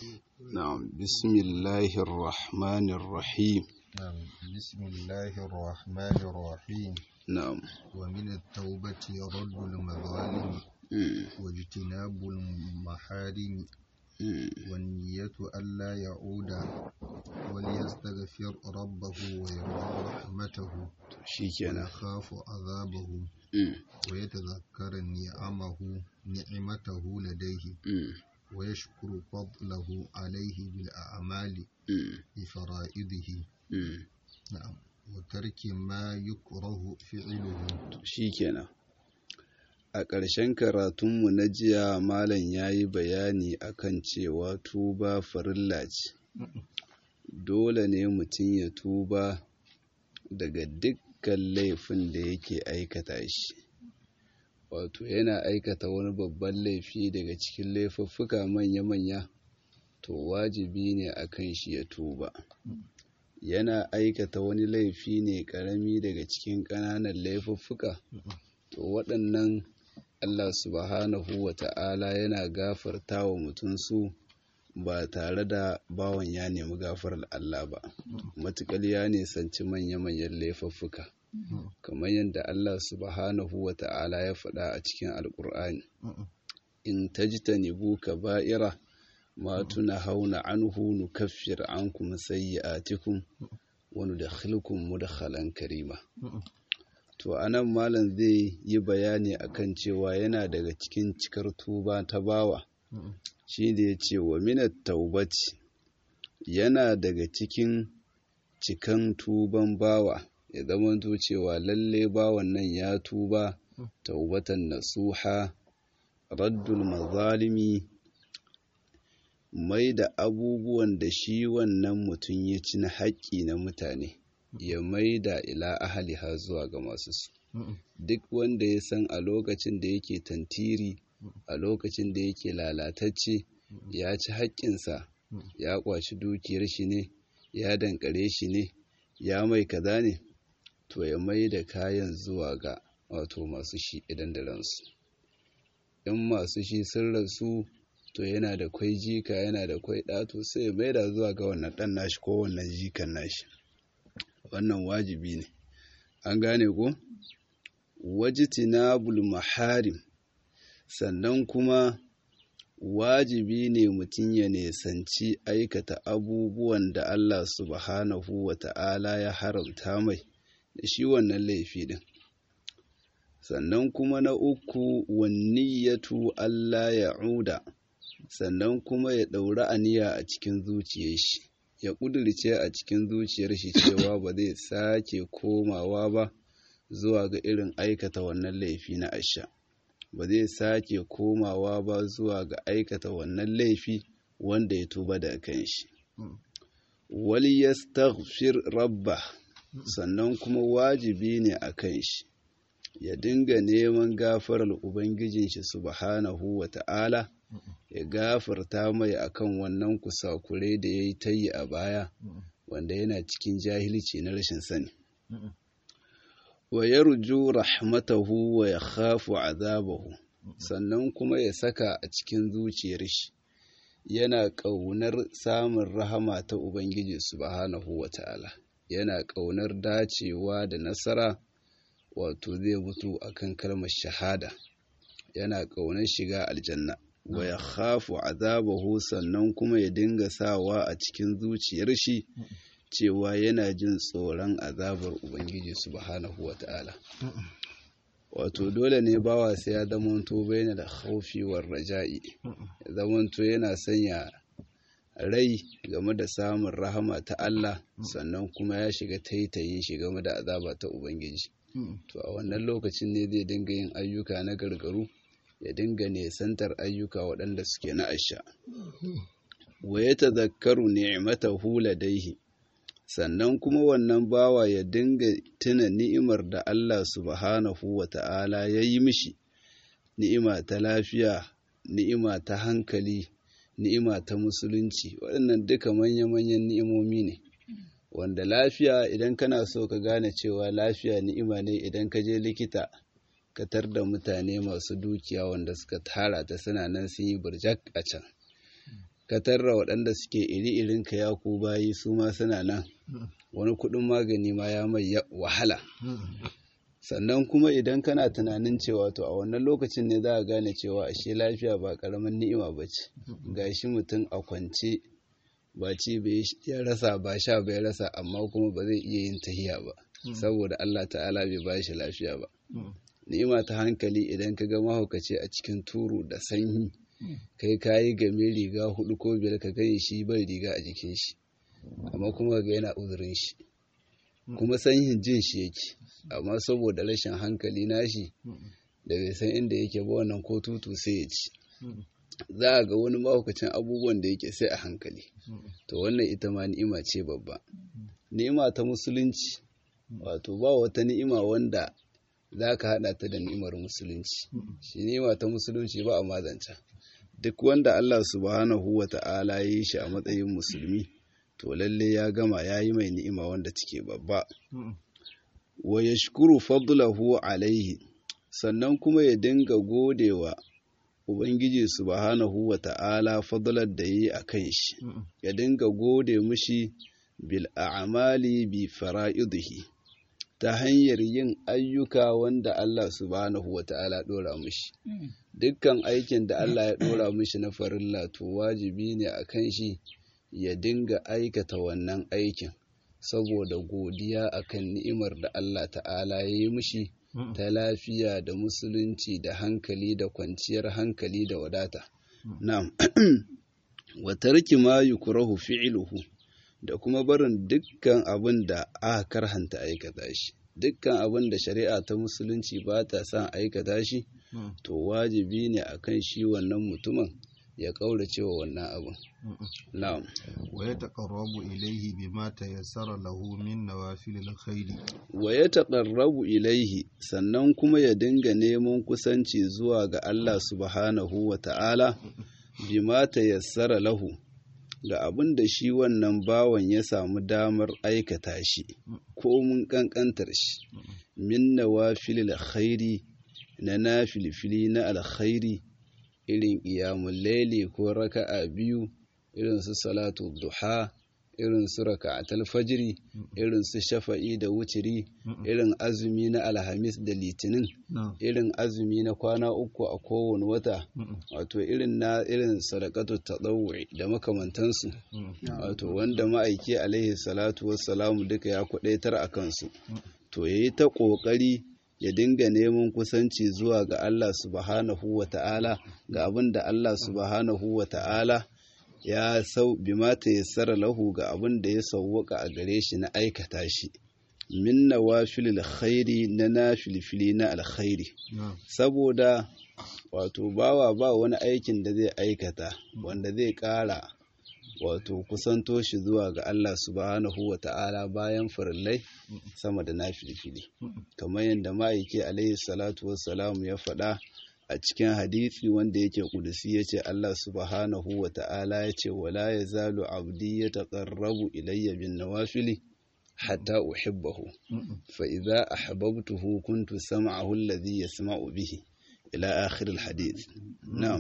نعم بسم الله الرحمن الرحيم نعم بسم الله الرحمن الرحيم نعم ومن التوبة رد المظالم مم. واجتناب المحارم مم. والنية ألا يعود وليستغفر ربه ويرجو رحمته shikenan ويخاف عذابه مم. ويتذكر نعمه نعمته لديه مم. ويشكر فضله عليه بالأعمال مم. بفرائضه مم. نعم وترك ما يكره فعله shikenan a ƙarshen karatunmu na jiya malam ya yi bayani akan cewa tuba farilla ce dole ne mutum ya tuba daga dukkan laifin da yake aikata shi wato yana aikata wani babban laifi daga cikin laifuffuka manya-manya to wajibi ne akan shi ya tuba yana aikata wani laifi ne ƙarami daga cikin ƙananan laifuffuka to waɗannan Allah subhanahu wa ta'ala yana gafarta wa mutum su ba tare da bawan ya nemi gafarar Allah ba matuƙar ya nisanci manya-manyan laifuffuka kamar yadda Allah subhanahu wa ta'ala ya faɗa a cikin alƙur'ani in tajtanibu kaba'ira ma tunhauna anhu nukaffir ankum sayyi'atikum wa nudkhilukum mudkhalan karima to anan malam zai yi bayani akan cewa yana daga cikin cikar tuba ta bawa shi da ya ce wa minat taubati yana daga cikin cikan tuban bawa ya zamanto cewa lalle bawan nan ya tuba taubatan nasuha raddul mazalimi mai da abubuwan da shi wannan mutum ya ci na haƙƙi na mutane ya mai da ila ahaliha zuwa ga masu su duk wanda ya san a lokacin da yake tantiri a lokacin da yake lalatacce ya ci haƙƙinsa ya ƙwaci dukiyar shi ne ya dankare shi ne ya mai kaza ne to ya mai da kayan zuwa ga wato masu shi idan da ransu in masu shi sun rasu to yana da kwai jika yana da kwai ɗato sai ya mai da zuwa ga wannan ɗan nashi ko wannan jikan nashi wannan wajibi ne an gane ko wajitinabul maharim sannan kuma wajibi ne mutum ya nesanci aikata abubuwan da Allah subhanahu wa ta'ala ya haramta mai da shi wannan laifi din sannan kuma na uku wanniyatu Allah ya uda sannan kuma ya ɗauri aniya a cikin zuciyar shi ya ƙudurce a cikin zuciyar shi cewa ba zai sake komawa ba zuwa ga irin aikata wannan laifi na asha ba zai sake komawa ba zuwa ga aikata wannan laifi wanda ya tuba da kan shi wali yastaghfir rabba sannan kuma wajibi ne a kan shi ya dinga neman gafarar ubangijin shi subhanahu wa ta'ala ya gafarta mai akan wannan kusakure da ya yi ta yi a baya wanda yana cikin jahilci na rashin sani wa yarju rahmatahu wa ya khafu azabahu sannan kuma ya saka a cikin zuciyar shi yana ƙaunar samun rahama ta ubangiji subhanahu wa ta'ala yana ƙaunar dacewa da nasara wato zai mutu akan kalmar shahada yana ƙaunar shiga aljanna wa ya khafu azabahu sannan kuma ya dinga sawa a cikin zuciyar shi cewa yana jin tsoron azabar ubangiji subhanahu wata'ala wato dole ne bawa sai ya zamanto baina da khaufi war raja'i ya zamanto yana sanya rai game da samun rahama ta Allah sannan kuma ya shiga taitayin shi game da azaba ta ubangiji to a wannan lokacin ne zai dinga yin ayyuka na gargaru ya dinga nesantar ayyuka waɗanda suke na asha wa ya tazakkaru ni'matahu ladaihi sannan kuma wannan bawa ya dinga tuna ni'imar da Allah subhanahu wa ta'ala ya yi mishi ni'ima ta lafiya ni'ima ta hankali ni'ima ta musulunci waɗannan duka manya-manyan ni'imomi ne wanda lafiya idan kana so ka gane cewa lafiya ni'ima ne idan ka je likita ka tar da mutane masu dukiya wanda suka tara ta suna nan sun yi burjak a can ka tarra waɗanda suke iri irin ka ya ku bayi su ma suna nan wani kuɗin magani ma ya mai wahala sannan kuma idan kana tunanin cewa to a wannan lokacin ne za a gane cewa ashe lafiya ba ƙaramin ni'ima ba ce gashi mutum a kwance ba ci bai ya rasa ba sha bai rasa amma kuma ba zai iya yin tahiya ba saboda Allah ta'ala bai ba shi lafiya ba ni'ima ta hankali idan ka ga mahaukaci a cikin turu da sanyi kai kayi game riga hudu ko biyar ka gani shi bai riga a jikin shi amma kuma ga yana uzurin shi kuma sanyin jin shi yake amma saboda rashin hankali nashi da bai san inda yake ba wannan ko tutu sai ya ci za a ga wani mahaukacin abubuwan da yake sai a hankali to wannan ita ma ni'ima ce babba ni'ima ta musulunci wato ba wata ni'ima wanda za ka haɗa ta da ni'imar musulunci shi ni'ima ta musulunci ba a mazanta duk wanda Allah subhanahu wa ta'ala ya yi shi a matsayin musulmi to lalle ya gama ya yi mai ni'ima wanda take babba wa yashkuru fadlahu alaihi sannan kuma ya dinga godewa Ubangiji subhanahu wa ta'ala fadlar da yi a kan shi, ya dinga gode mushi bil a'amali bi fara'idihi ta hanyar yin ayyuka wanda Allah subhanahu wa ta'ala ɗora mushi. Dukkan aikin da Allah ya ɗora mushi na farilla to wajibi ne a kan shi ya dinga aikata wannan aikin, saboda godiya akan ni'imar da Allah ta'ala ya yi mushi. ta lafiya da musulunci da hankali da kwanciyar hankali da wadata. Na'am, wa tarki ma yukrahu fi'luhu da kuma barin dukkan abin da aka karhanta aikata shi. Dukkan abin da shari'a ta musulunci ba ta son aikata shi, to wajibi ne akan shi wannan mutumin ya ƙaurace wa wannan abin. Na'am. Wa ya taƙarrabu ilaihi bima tayassara lahu min nawafilil khairi. Wa ya taƙarrabu ilaihi sannan kuma ya dinga neman kusanci zuwa ga Allah subhanahu wa ta'ala bima tayassara lahu ga abin da shi wannan bawan ya samu damar aikata shi ko mun ƙanƙantar shi min nawafilil khairi na nafilfili na alkhairi irin ƙiyamun laili ko raka'a biyu irin su salatu duha irin su raka'atul fajiri irin su shafa'i da wutiri irin azumi na alhamis da litinin irin azumi na kwana uku a kowane wata wato irin na irin sadaqatu tadawwi da makamantansu wato wanda ma'aiki alaihi salatu wassalamu duka ya kwadaitar a kansu to yayi ta kokari ya dinga neman kusanci zuwa ga Allah subhanahu wa ta'ala ga abin da Allah subhanahu wa ta'ala ya sau bimata ya tsara lahu ga abin da ya sauwaka a gare shi na aikata shi min nawafilil khairi na nafilfili na alkhairi saboda wato bawa ba wani aikin da zai aikata wanda zai ƙara wato kusanto shi zuwa ga Allah subhanahu wa ta'ala bayan farillai sama da nafilfili kamar yadda ma'aiki alaihi salatu wassalamu ya faɗa a cikin hadisi wanda yake kudusi ya ce Allah subhanahu wa ta'ala ya ce wala ya zalu abdi ya taƙarrabu ilayya bin nawafili hatta uhibbahu fa idza ahbabtuhu kuntu sam'ahu alladhi yasma'u bihi ila akhir alhadith na'am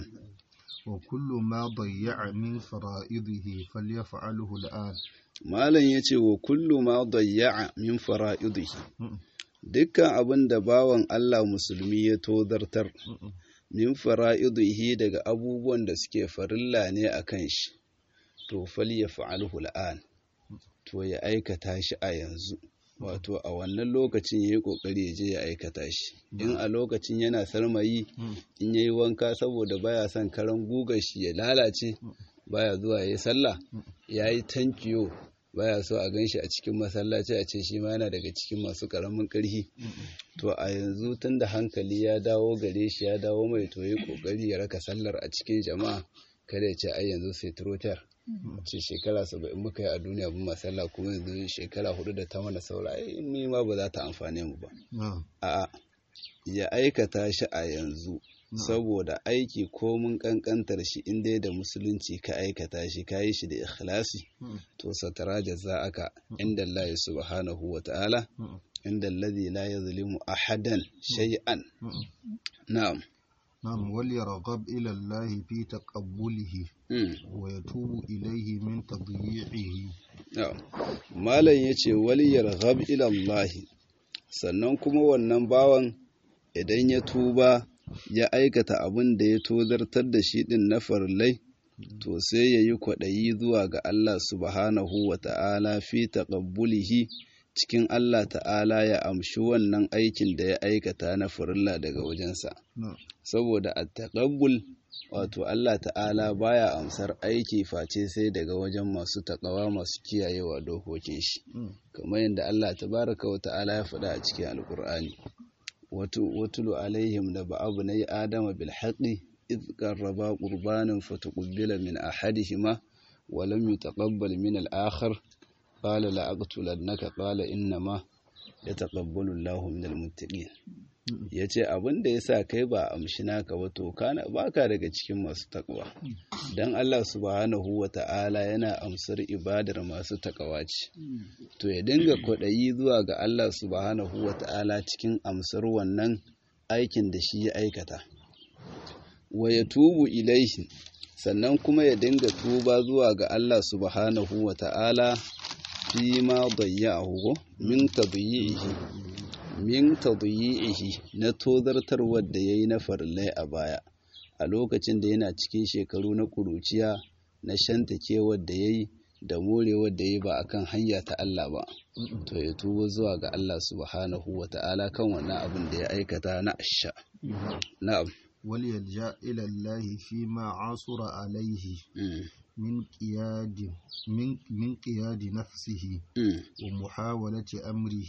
وكل ما ضيع من فرائضه فليفعله الآن malam yace wa kullu ma dayya'a min fara'idihi dukkan abin da bawan Allah musulmi ya tozartar min fara'idihi daga abubuwan da suke farilla ne a kan shi to falyaf'alhu al'an to ya aikata shi a yanzu wato a wannan lokacin ya yi ƙoƙari ya je ya aikata shi in a lokacin yana sarmayi in ya yi wanka saboda baya son karan gugar shi ya lalace baya zuwa ya yi sallah ya yi tankiyo baya so a ganshi a cikin masallaci a ce shi ma yana daga cikin masu ƙaramin ƙarfi to a yanzu tun da hankali ya dawo gare shi ya dawo mai to ya ƙoƙari ya raka sallar a cikin jama'a kada ya ce ai yanzu sai trotar ce shekara saba'in muka yi a duniya bin masalla kuma yanzu shekara hudu da ta mana saura ni ma ba za ta amfane mu ba a'a ya aikata shi a yanzu saboda aiki ko mun kankantar shi in dai da musulunci ka aikata shi ka yi shi da ikhlasi to satara aka inda Allah subhanahu wa ta'ala inda alladhi la yazlimu ahadan shay'an na'am نعم وليرغب إلى الله في تقبله ويتوب إليه من تضييعه malam ya ce waliyar ghab ilallahi sannan kuma wannan bawan idan ya tuba ya aikata abin da ya tozartar da shi din na farlai to sai ya yi kwaɗayi zuwa ga Allah subhanahu wa ta'ala fi taqabbulihi cikin Allah ta'ala ya amshi wannan aikin da ya aikata na farilla daga wajensa saboda a taqabbul wato Allah ta'ala baya amsar aiki face sai daga wajen masu taƙawa masu kiyayewa dokokin shi kamar yadda Allah tabaraka wa ta'ala ya faɗa a cikin alƙur'ani watulu alaihim da ba'abu na yi adama bil haqqi إذ قربا قربانا فتقبل من أحدهما ولم يتقبل من الآخر قال لأقتلنك قال إنما يتقبل الله من المتقين yace abin da yasa kai ba amshi naka ba to kana baka daga cikin masu takwa dan Allah subhanahu wata'ala yana amsar ibadar masu takawa ce to ya dinga kwaɗayi zuwa ga Allah subhanahu wata'ala cikin amsar wannan aikin da shi ya aikata wa ya tubu ilaihi sannan kuma ya dinga tuba zuwa ga Allah subhanahu wa ta'ala fi ma dayya'ahu min tadyi'ihi min tadyi'ihi na tozartarwar da yayi na farillai a baya a lokacin da yana cikin shekaru na kuruciya na shantakewar da yayi da morewar da yayi ba akan hanya ta Allah ba to ya tuba zuwa ga Allah subhanahu wa ta'ala kan wannan abin da ya aikata na asha na'am وليلجأ إلى الله فيما عاصر عليه من قياد من من قياد نفسه ومحاولة أمره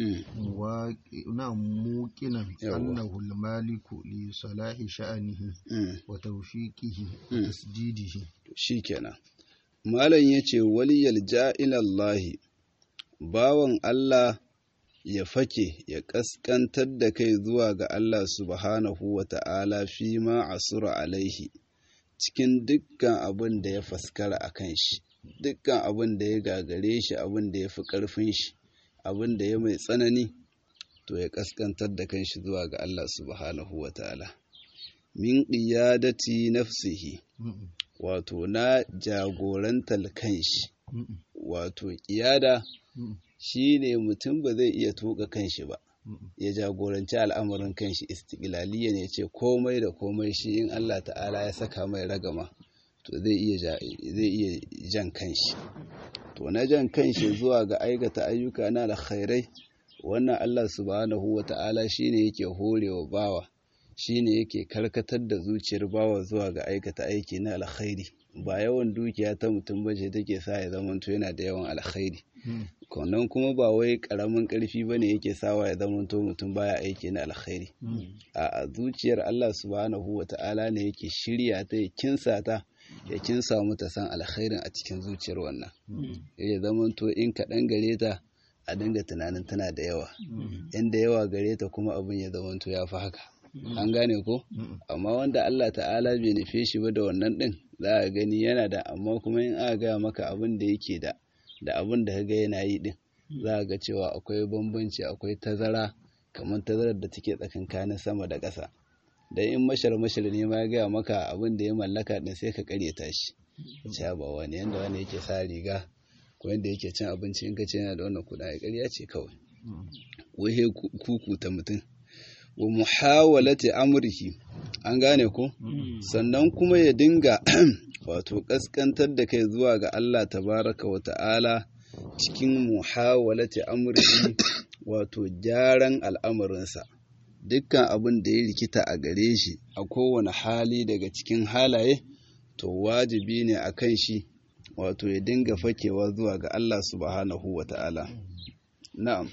موقنا أنه المالك لصلاح شأنه وتوفيقه وتسديده شيكنا malam yace waliyal ja'ilallahi bawan Allah ya fake ya ƙasƙantar da kai zuwa ga Allah subhanahu wa ta'ala fi ma asura alaihi cikin dukkan abin da ya faskara a kan shi, dukkan abin da ya gagare shi abin da ya fi ƙarfin shi, abin da ya mai tsanani, to ya ƙasƙantar da kan shi zuwa ga Allah subhanahu wa ta'ala. Min ƙiyadati nafsihi, wato na jagorantar kan shi, wato ƙiyada. shi ne mutum ba zai iya tuka kanshi ba ya jagoranci al'amarin kanshi istiqlaliya ne ce komai da komai shi in Allah ta'ala ya saka mai ragama to zai iya zai iya jan kanshi to na jan kanshi zuwa ga aikata ayyuka na alkhairai wannan Allah subhanahu wata'ala shine yake horewa bawa shine yake karkatar da zuciyar bawa zuwa ga aikata aiki na alkhairi ba yawan dukiya ta mutum bace take sa ya zamanto yana da yawan alkhairi nan kuma ba wai karamin karfi bane yake sawa ya zamanto mutum baya aiki na alkhairi a zuciyar Allah subhanahu wata'ala ne yake shirya ta ya kinsa ta ya kinsa mata san alkhairin a cikin zuciyar wannan ya zamanto in kaɗan gare ta a dinga tunanin tana da yawa inda yawa gare ta kuma abin ya zamanto ya fi haka an gane ko amma wanda Allah ta'ala bai nufe shi ba da wannan din za a gani yana da amma kuma in aka gaya maka abin da yake da da abin da kaga yana yi din za a ga cewa akwai bambanci akwai tazara kamar tazarar da take tsakankanin sama da ƙasa dan in mashar mashar ne ma ya gaya maka abin da ya mallaka din sai ka karyata shi ce ba wani yanda wani yake sa riga ko yanda yake cin abinci in ka ce yana da wannan kuɗa ƙarya ce kawai wai kukuta mutum wa muhawalati amrihi an gane ko sannan kuma ya dinga wato kaskantar da kai zuwa ga Allah tabaraka wa ta'ala cikin muhawalati amrihi wato gyaran al'amarinsa dukkan abin da ya rikita a gare shi a kowane hali daga cikin halaye to wajibi ne a kan shi wato ya dinga fakewa zuwa ga Allah subhanahu wa ta'ala na'am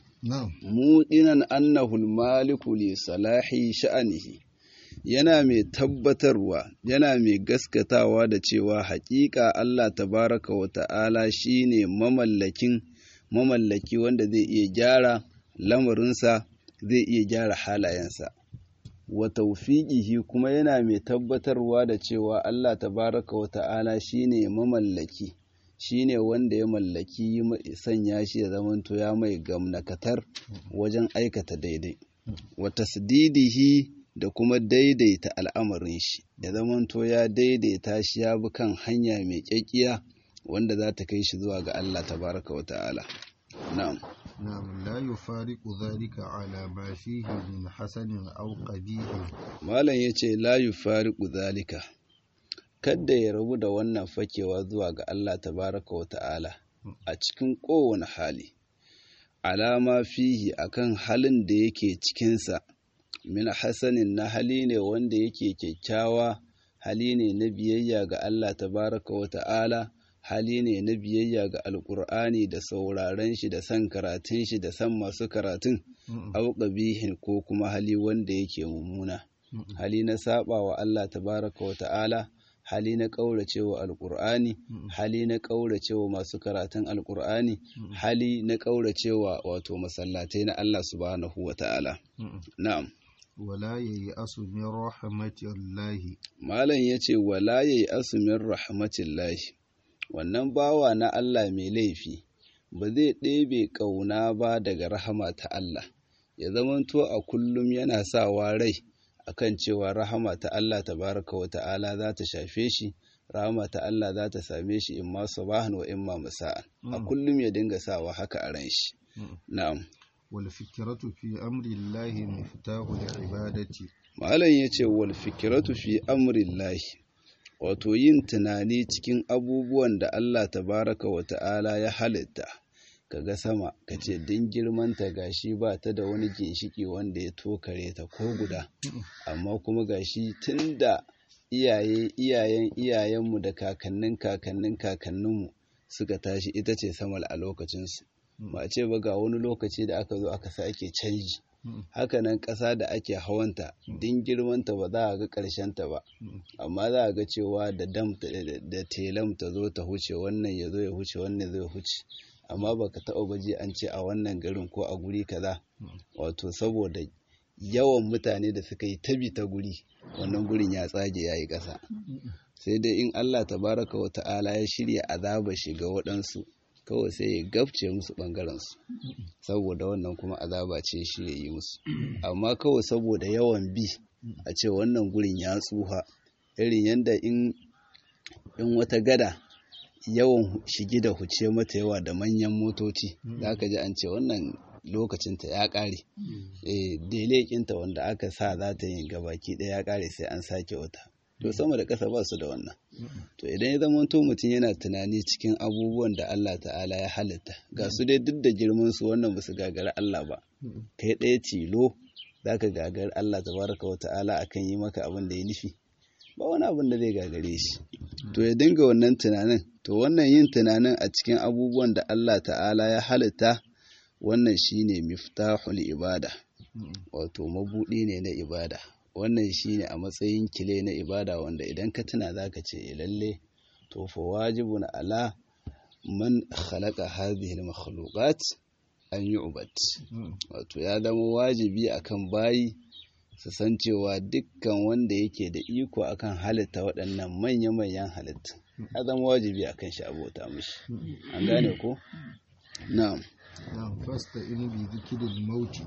mudinan annahu maliku li salahi sha'anihi yana mai tabbatarwa yana mai gaskatawa da cewa haƙiƙa Allah tabaraka wa ta'ala shine mamallakin mamallaki wanda zai iya gyara lamarinsa zai iya gyara halayensa wa tawfiqihi kuma yana mai tabbatarwa da cewa Allah tabaraka wa ta'ala shine mamallaki shine wanda ya mallaki sanya shi ya zamanto ya mai gamnakatar wajen aikata daidai wa tasdidihi da kuma daidaita al'amarin shi ya zamanto ya daidaita shi ya bi kan hanya mai kyakkiya wanda za ta kai shi zuwa ga Allah tabaraka wa ta'ala na'am نعم لا يفارق ذلك على ما فيه من حسن أو قبيح malam yace la yufariqu zalika kadda ya rabu da wannan fakewa zuwa ga Allah tabaraka wa ta'ala a cikin kowane hali alama fihi akan halin da yake cikinsa min hasanin na hali ne wanda yake kyakkyawa hali ne na biyayya ga Allah tabaraka wa ta'ala hali ne na biyayya ga alkur'ani da sauraren shi da san karatun shi da san masu karatun au qabihin ko kuma hali wanda yake mummuna hali na saba wa Allah tabaraka wa ta'ala hali na ƙauracewa alƙur'ani hali na ƙauracewa masu karatun alƙur'ani hali na ƙauracewa wato masallatai na Allah subhanahu wa ta'ala na'am ولا ييأس من رحمة الله malam yace wala yayi asumin rahmatillahi wannan bawa na Allah mai laifi ba zai ɗebe ƙauna ba daga rahama ta Allah ya zamanto a kullum yana sawa rai akan cewa rahama ta Allah tabaraka wa ta'ala za ta shafe shi rahama ta Allah za ta same shi imma sabahan wa imma masa'an a kullum ya dinga sawa haka a ran shi na'am والفكرة في أمر الله مفتاح العبادة malam yace wal fikratu fi amrillahi wato yin tunani cikin abubuwan da Allah tabaraka wa ta'ala ya halitta kaga sama kace din girmanta gashi ba ta da wani ginshiki wanda ya tokare ta ko guda amma kuma gashi tunda iyaye iyayen iyayenmu da kakannin kakannin kakanninmu suka tashi ita ce samal a lokacinsu ba ce ba ga wani lokaci da aka zo aka sake canji hakanan ƙasa da ake hawanta din girmanta ba za a ga ta ba amma za a ga cewa da dam da telam ta zo ta huce wannan ya zo ya huce wannan zai huce amma baka taɓa baji an ce a wannan garin ko a guri kaza wato saboda yawan mutane da suka yi tabi ta guri wannan gurin ya tsage ya yi ƙasa sai dai in Allah tabaraka wa ta'ala ya shirya azaba shiga waɗansu kawai sai ya gabce musu ɓangarensu saboda wannan kuma azaba ce shi ya yi musu amma kawai saboda yawan bi a ce wannan gurin ya tsuha irin yadda in wata gada yawan shigi da huce mata yawa da manyan motoci za ka ji an ce wannan lokacinta ya ƙare delekinta wanda aka sa za ta yi gabaki ɗaya ya ƙare sai an sake wata to sama da ƙasa ba su da wannan to idan ya zama to mutum yana tunani cikin abubuwan da Allah ta'ala ya halitta ga su dai duk da girman su wannan ba su gagari Allah ba kai ɗaya tilo za ka gagari Allah tabaraka wa ta'ala akan yi maka abin da ya nufi ba wani abin da zai gagare shi to ya dinga wannan tunanin to wannan yin tunanin a cikin abubuwan da Allah ta'ala ya halitta wannan shine miftahul ibada wato mabudi ne na ibada wannan shine a matsayin kile na ibada wanda idan ka tuna zaka ce lalle to fa wajibun ala man khalaqa hadhihi al-makhluqat an yu'bad wato ya zama wajibi akan bayi su san cewa dukkan wanda yake da iko akan halitta waɗannan manya-manyan halittu ya zama wajibi akan shi abota mishi an gane ko na'am نعم فاستئن بذكر الموت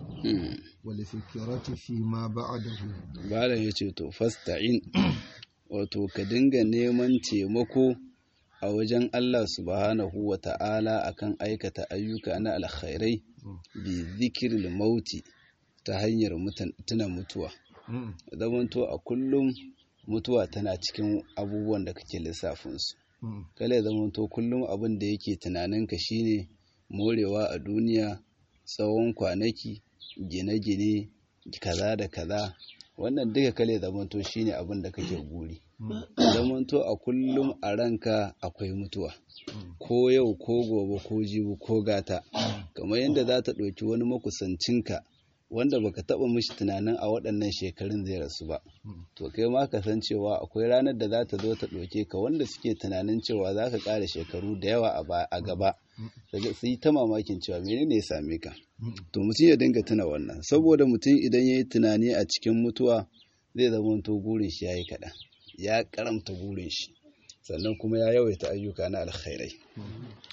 والفكرة فيما بعده Malam ya ce to fasta'in wato ka dinga neman taimako a wajen Allah subhanahu wa ta'ala akan aikata ayyuka na alkhairai bi zikiril mauti ta hanyar tuna mutuwa zamanto a kullum mutuwa tana cikin abubuwan da kake lissafinsu kala ya zamanto kullum abin da yake tunaninka shine morewa a duniya tsawon kwanaki gine-gine kaza da kaza wannan duka kale zamanto shine abin da kake guri zamanto a kullum a ranka akwai mutuwa ko yau ko gobe ko jibi ko gata kamar yadda za ta ɗauki wani makusancinka wanda baka taɓa mishi tunanin a waɗannan shekarun zai rasu ba to kai ma ka san cewa akwai ranar da za ta zo ta ɗauke ka wanda suke tunanin cewa za ka ƙara shekaru da yawa a gaba daga su yi ta mamakin cewa menene ya same ka to mutum ya dinga tuna wannan saboda mutum idan ya yi tunani a cikin mutuwa zai zama to gurin shi ya yi kaɗan ya karamta gurin shi sannan kuma ya yawaita ayyuka na alkhairai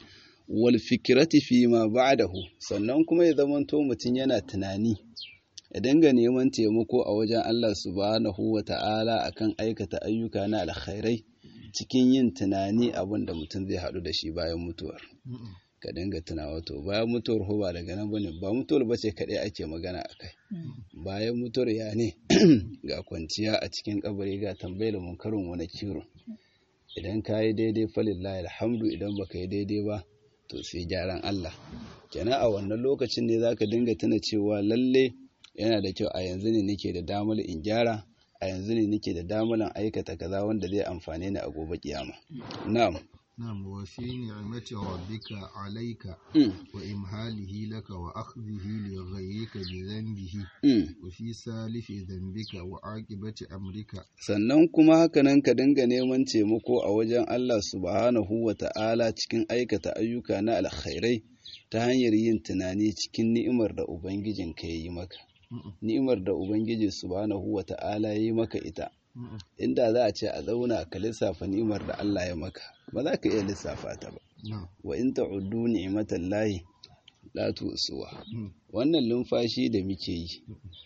wal fikirati fi ma ba'dahu sannan kuma ya zama to mutum yana tunani ya dinga neman taimako a wajen Allah subhanahu wa ta'ala akan aikata ayyuka na alkhairai cikin yin tunani abin da mutum zai haɗu da shi bayan mutuwar ka dinga tunawa to bayan mutuwar ho ba daga nan bane ba mutuwar bace kaɗai ake magana a kai bayan mutuwar ya ne ga kwanciya a cikin kabari ga tambayar munkarin wani kiro idan ka yi daidai falillahi alhamdu idan baka yi daidai ba to sai gyaran Allah kenan a wannan lokacin ne zaka dinga tuna cewa lalle yana da kyau a yanzu ne nake da damar in gyara a yanzu ne nake da damar aikata kaza wanda zai amfane ni a gobe kiyama na'am نعم وفي نعمة ربك عليك وإمهاله لك وأخذه لغيرك بذنبه وفي سالف ذنبك وعاقبة أمرك sannan kuma hakanan ka dinga neman taimako a wajen Allah subhanahu wa ta'ala cikin aikata ayyuka na alkhairai ta hanyar yin tunani cikin ni'imar da Ubangijin ka yi maka ni'imar da Ubangiji subhanahu wa ta'ala ya yi maka ita inda za a ce a zauna ka lissafa ni'imar da Allah ya maka ba za ka iya lissafa ta ba wa in ta'uddu ni'matan lahi la tusuwa wannan lumfashi da muke yi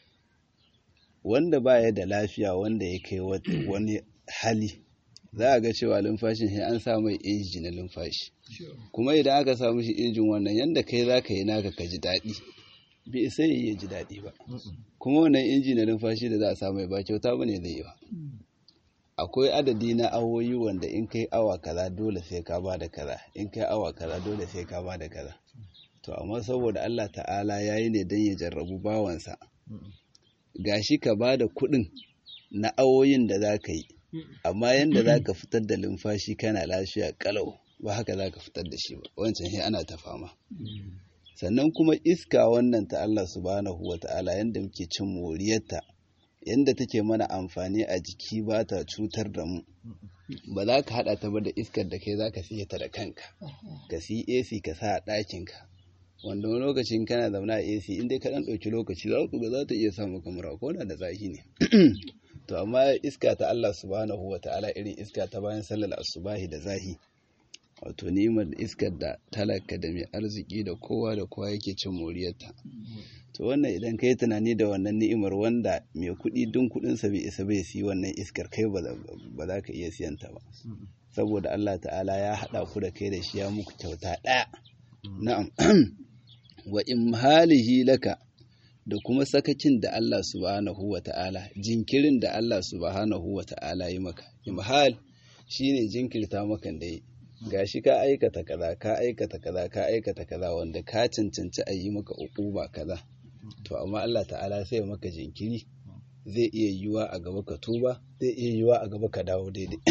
wanda baya da lafiya wanda ya kai wani hali za a ga cewa lumfashin sai an sa mai inji na lumfashi kuma idan aka samu shi injin wannan yanda kai za ka yi naka ka ji daɗi bai sai ya ji daɗi ba kuma wannan inji na numfashi da za a samu ba kyauta bane zai yi ba akwai adadi na awoyi wanda in kai awa kaza dole sai ka ba da kaza in kai awa kaza dole sai ka ba da kaza to amma saboda Allah ta'ala ya yi ne don ya jarrabu bawansa gashi ka ba da kuɗin na awoyin da za ka yi amma yadda za ka fitar da lumfashi kana lafiya kalau ba haka za ka fitar da shi ba wancan sai ana ta fama sannan kuma iska wannan ta Allah subhanahu wa ta'ala yadda muke cin moriyarta yadda take mana amfani a jiki ba ta cutar da mu ba za ka haɗa ta ba da iskar da kai za ka siya ta da kanka ka siyi AC ka sa a ɗakinka wanda wani lokacin kana zaune a AC inda ka ɗan ɗauki lokaci za ku ga za ta iya samu kamar ko da zafi ne to amma iska ta Allah subhanahu wa ta'ala irin iska ta bayan sallar asubahi da zahi wato ni'imar iskar da talaka da mai arziki da kowa da kowa yake cin moriyarta to wannan idan ka yi tunani da wannan ni'imar wanda mai kuɗi dun kuɗinsa bai isa bai siyi wannan iskar kai ba za ka iya siyanta ba saboda Allah ta'ala ya haɗa ku da kai da shi ya muku kyauta ɗaya na'am wa imhalihi laka da kuma sakacin da Allah subhanahu wa ta'ala jinkirin da Allah subhanahu wa ta'ala yi maka imhal shine jinkirta maka da yi gashi ka aikata kaza ka aikata kaza ka aikata kaza wanda ka cancanci a yi maka ukuba kaza to amma Allah ta'ala sai maka jinkiri zai iya yiwa a gaba ka tuba zai iya yiwa a gaba ka dawo daidai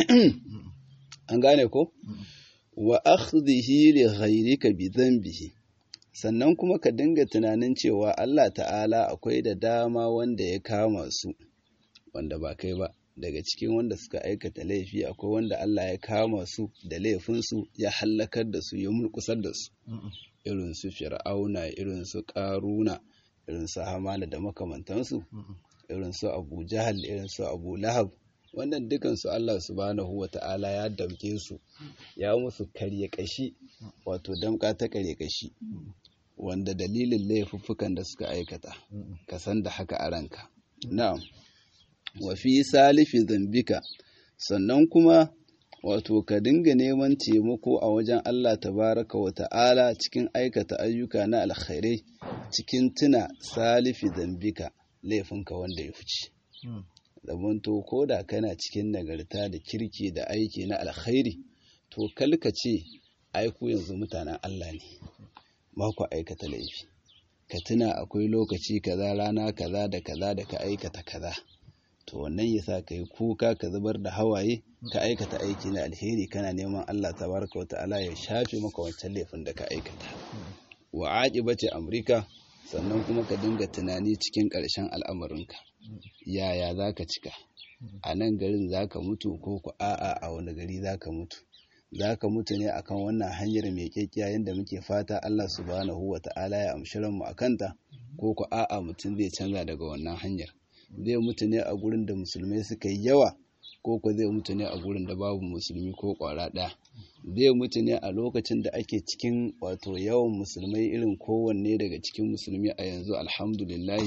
an gane ko wa akhdhihi li ghayrika bi dhanbihi sannan kuma ka dinga tunanin cewa Allah ta'ala akwai da dama wanda ya kama su wanda ba kai ba daga cikin wanda suka aikata laifi akwai wanda Allah ya kama su da laifinsu ya hallakar da su ya mulkusar da su irin su fir'auna irin su karuna irin su hamala da makamantansu irin su abu jahal irin su abu lahab wannan dukansu Allah subhanahu wa ta'ala ya damke su ya musu karye kashi wato damka ta karye kashi wanda dalilin laifuffukan da suka aikata ka san da haka a ranka na'am wa fi salifi zambika sannan kuma wato ka dinga neman taimako a wajen Allah tabaraka wa ta'ala cikin aikata ayyuka na alkhairai cikin tuna salifi zambika laifinka wanda ya fice zamanto ko da kana cikin nagarta da kirki da aiki na alkhairi to kalka ce aiku yanzu mutanen Allah ne ba ku aikata laifi ka tuna akwai lokaci kaza rana kaza da kaza da ka aikata kaza to wannan yasa ka yi kuka ka zubar da hawaye ka aikata aiki na alheri kana neman Allah tabaraka wata'ala ya shafe maka wancan laifin da ka aikata wa aqibati amrika sannan kuma ka dinga tunani cikin ƙarshen al'amarinka yaya zaka cika a nan garin zaka mutu ko ku a'a a wani gari zaka mutu zaka mutu ne akan wannan hanyar mai kekkiya yadda muke fata Allah subhanahu wata'ala ya amshi ranmu akanta ko ku a'a mutum zai canza daga wannan hanyar zai mutu ne a gurin da musulmai suka yi yawa ko ko zai mutu ne a gurin da babu musulmi ko kwara ɗaya zai mutu ne a lokacin da ake cikin wato yawan musulmai irin kowanne daga cikin musulmi a yanzu alhamdulillahi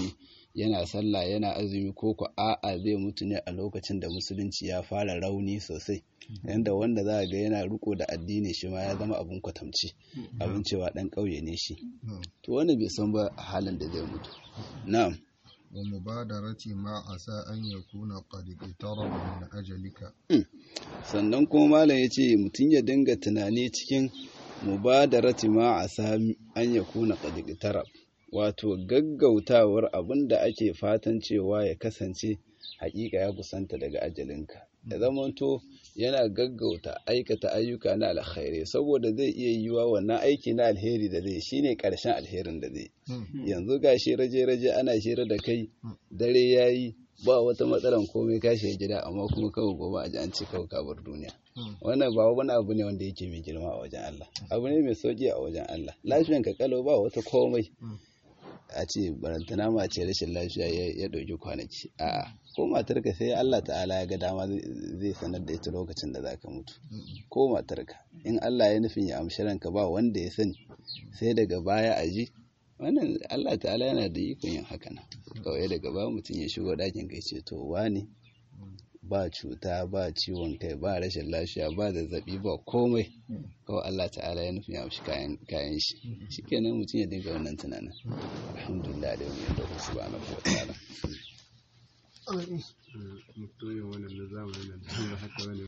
yana sallah yana azumi ko ko a'a zai mutu ne a lokacin da musulunci ya fara rauni sosai yanda wanda za a ga yana riko da addini shi ma ya zama abin kwatamci abin cewa dan ƙauye ne shi to wani bai san ba halin da zai mutu na'am wa mubadarati ma asa an yakuna qad iqtaraba min ajalika sannan kuma malam ya ce mutum ya dinga tunani cikin mubadarati ma asa an yakuna qad iqtarab wato gaggautawar abin da ake fatan cewa ya kasance hakika ya kusanta daga ajalinka da zamanto yana gaggauta aikata ayyuka na alkhairi saboda zai iya yiwa wannan aiki na alheri da zai shine karshen alherin da zai yanzu ga shi raje-raje ana shira da kai dare yayi ba wata matsalan komai ka shiga gida amma kuma kawai gobe a ji an ce kawai kabar duniya wannan ba wani abu ne wanda yake mai girma a wajen Allah abu ne mai sauki a wajen Allah lafiyan ka kalau ba wata komai a ce barantana ma ce rashin lafiya ya ɗauki kwanaki a ko matarka sai Allah ta'ala ya ga dama zai sanar da ita lokacin da za ka mutu ko matarka in Allah ya nufin ya amshi ranka ba wanda ya sani sai daga baya a ji wannan Allah ta'ala yana da ikon yin haka nan kawai daga ba mutum ya shigo ɗakin kai ce to wani ba cuta ba ciwon kai ba rashin lafiya ba zazzabi ba komai kawai Allah ta'ala ya nufin ya amshi kayan shi shikenan mutum ya dinga wannan tunanin alhamdulillah da wani da subhanahu wa ta'ala mutumin wannan na zamanin da haka wani